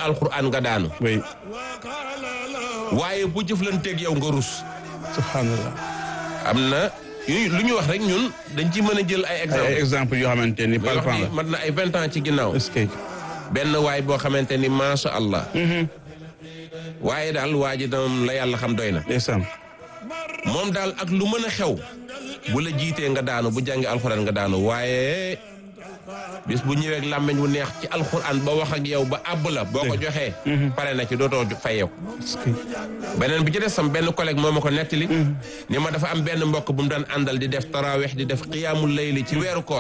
alxuraan nga daanu oui waaye bu jëflanteeg yow nga rus subhanallah am na yu lu ñu wax rek ñun dañ ci mën a jël ay ay exemple exemple yoo xamante ni may wax palpant ni la mat na ay vingt ans ci ginnaaw est-ce que benn waay boo xamante ni macha allah waaye daal waa ji dam la yàlla xam doy na ndeysaan moom daal ak lu mën a xew bu la jiitee nga daanu bu jàngi alxuraan nga daanu waaye bis bu ñëwee ak làmmiñ wu neex ci alxuraan ba wax ak yow ba àbb la boo ko joxee pare na ci dootoo fayeeku est-ce que beneen bi ci des sam benn collègue moo ma ko nettali ni ma dafa am benn mbokk bu mu daan àndal di def tarawih di def xiyaamul layli ci weeru koor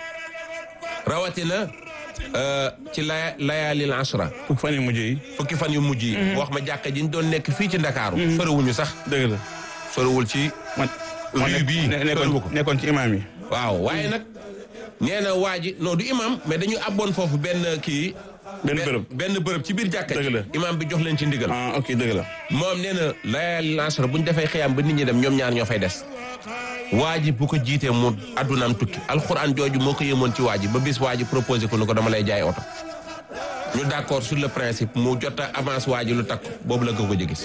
rawatina euh, ci laya layaalil ashra pour fan yu mujj yi fukki fan yu mujj yi wax ma jàkka ji ñu doon nekk fii ci ndakaaru soriwuñu sax dëgg la soriwul ci man Rue man bii, ne- soriwu ko. nekkoon nekkoon ci imaam yi waaw waaye nag nee na waa ji non du imam mais dañu abboon foofu benn kii benn bërëb benn bërëb ci biir jàkka ji Dëgg la. imam bi jox leen ci ndigal ah ok dëgg la moom nee na layaalil ashra bu ñu defee xiyaam ba nit ñi dem ñoom ñaar ñoo fay des waa ji bu ko jiitee mu addunaam tukki alxuraan jooju moo ko yëmoon ci waa ji ba bis waa ji proposé ko ni ko dama lay jaay oto ñu d'accord sur le principe mu jot a avance waa ji lu takk boobu la ko ko gis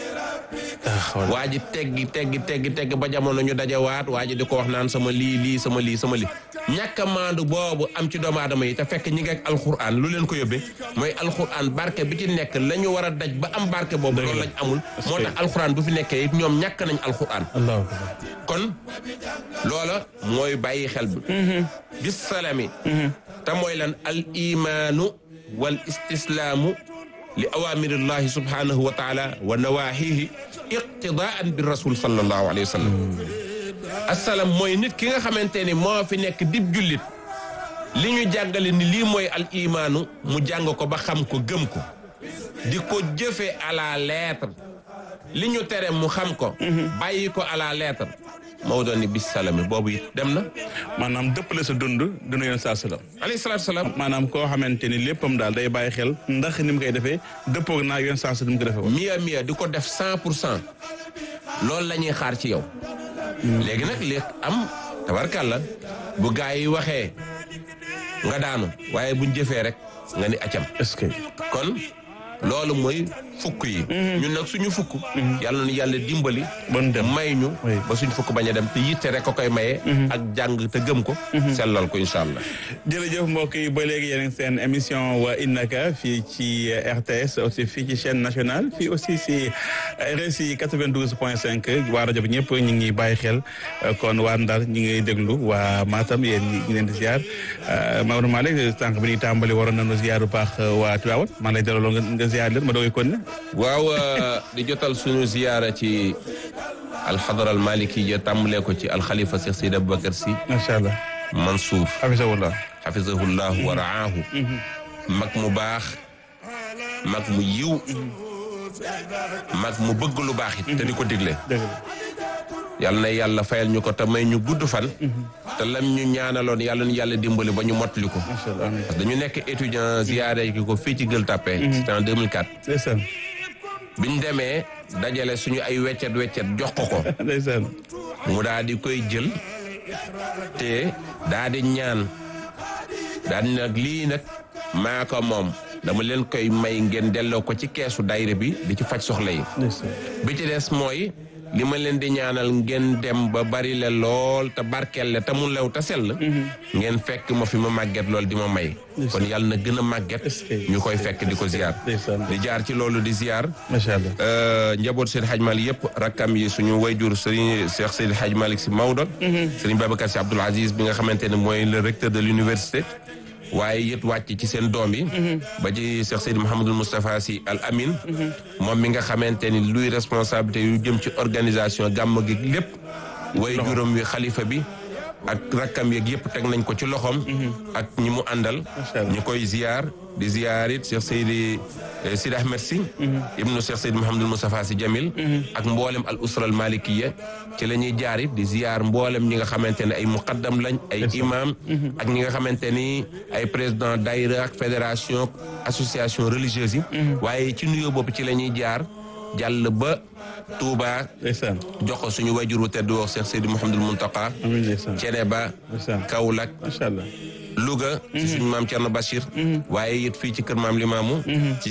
waa ji teggi teggi teggi teggi ba jamono ñu dajawaat waa ji di ko wax naan sama lii lii sama lii sama lii ñàkk a maandu boobu am ci doomu aadama yi te fekk ñi ngi ak alxuraan lu leen ko yóbbee mooy alxuraan barke bi ci nekk la ñu war a daj ba am barke boobu loolu lañ amul moo tax alxuraan bu fi nekkee it ñoom ñàkk nañ alxuraan allahu akbar kon loola mooy bàyyi xel bi bis salami te mooy lan al imaanu wal istislaamu li awamirillahi subhanahu wa taala wa nawahihi iqtidaan bi rasul sallallahu alayhi wa sallam asalaam mooy nit ki nga xamante ni moo fi nekk dib jullit li ñu jàngale ni lii mooy al imaanu mu jàng ko ba xam ko gëm ko di ko jëfe à la lettre li ñu tere mu xam ko bàyyi ko à la lettre Maodo ni bis salami boobu it dem na maanaam dëppale sa dund dund yoon saa salaam alayhi salaatu salaam maanaam koo xamante ni léppam daal day bàyyi xel ndax ni mu koy defee dëppoog naa yoon saa salaam ni mu ko defee woon miya miya di ko def cent pour cent loolu la ñuy xaar ci yow léegi nag li am tabarkàlla bu gaa yi waxee nga daanu waaye buñ jëfee rek nga ni acam est-ce que kon loolu mooy fukk yi ñun nag suñu fukk yàlla na yàlla dimbali bon dem may ñu Oui. ba suñ fukk bañ a dem te yitte rek ko koy maye ak jàng te gëm ko sellal ko incha allah jërëjëf mbokk yi ba léegi yéen a ngi seen émission wa innaka fii ci RTS aussi fii ci chaîne nationale fii aussi si RSI 92 point 5 waa rajo bi ñëpp ñu ngi bàyyi xel kon waa Ndar ñu ngi déglu waa Matam yéen ñi ngi leen di ziar Maodo Malick sànq bi ñuy tàmbali waroon nañu ziar bu baax waa Tivaouane maa lay dalaloo nga nga ziar leen ma doogay kon ne waaw di jotal suñu ziyaara ci alxadara almaliki ya tàmbalee ko ci alxalifa Cheikh Seydi Aboubacar Sy macha allah Mansour hafisahullah xafisahullahu wa raahu mag mu baax mag mu yiw mag mu bëgg lu baax it te di ko digle dëgg la yàlla na yàlla fayal ñu ko te may ñu gudd fan te lam ñu ñaanaloon yàlla ñu yàlla dimbali ba ñu mottali ko macha allah amiin parce que dañu nekk étudiant ziyaare ki ko fii ci Gueule Tapée c'était en 2004 ndeysaan biñ demee dajale suñu ay weccet weccet jox ko ko ndeysaan mu daal di koy jël te daal di ñaan daal di nag lii nag maa ko moom dama leen koy may ngeen delloo ko ci keesu dayre bi di ci faj soxla yi ndeysaan bi ci des mooy li ma leen di ñaanal ngeen dem ba bari le lool te barkeel le te mu lew te sell ngeen fekk ma fi ma màgget lool di ma may kon yàlla na gën a màgget Est-ce que- ñu koy fekk di ko ziar ndeysaan di jaar ci loolu di ziar macha allah Euh, njaboot Seydi Hadj Malick yëpp rakkam yi suñu wayjur Serigne Cheikh Seydi Hadj Malick si Maodo. Serigne Babacar si Abdoul Aziz bi nga xamante ne mooy le recteur de l'université waaye it wàcc ci seen doom yi. ba ci Cheikh Seydi Mouhamadul Moustapha si Al Amin. moom mi nga xamante ni luy responsabilité yu jëm ci organisation gàmm gi lépp. wayjuram wi xalifa bi. ak rakkam yeeg yëpp teg nañ ko ci loxoom. ak ñi mu àndal. Macha Allah. ñu koy ziar di ziar it Cheikh Seydi eh, Sidi Ahmed Sy ibnu Cheikh Seydi Mouhamadul Moustapha Sy Jamil ak mboolem al usra al malikiya ci la ñuy jaar it di ziar mboolem ñi nga xamante ne ay muqaddam lañ ay imam ak ñi nga xamante ni ay président daïra ak fédération association religieuse yi waaye ci nuyoo bopp ci la ñuy jaar jàll ba Touba ndeysaan jox ko suñu wajuru tedd wax Cheikh Seydi Mouhamadul Muntaka amiin ndeysaan Ceneba ndeysaan Kaolack macha allah Louga ci suñu maam Thierno Bachir waaye it fii ci kër maam Limaamu ci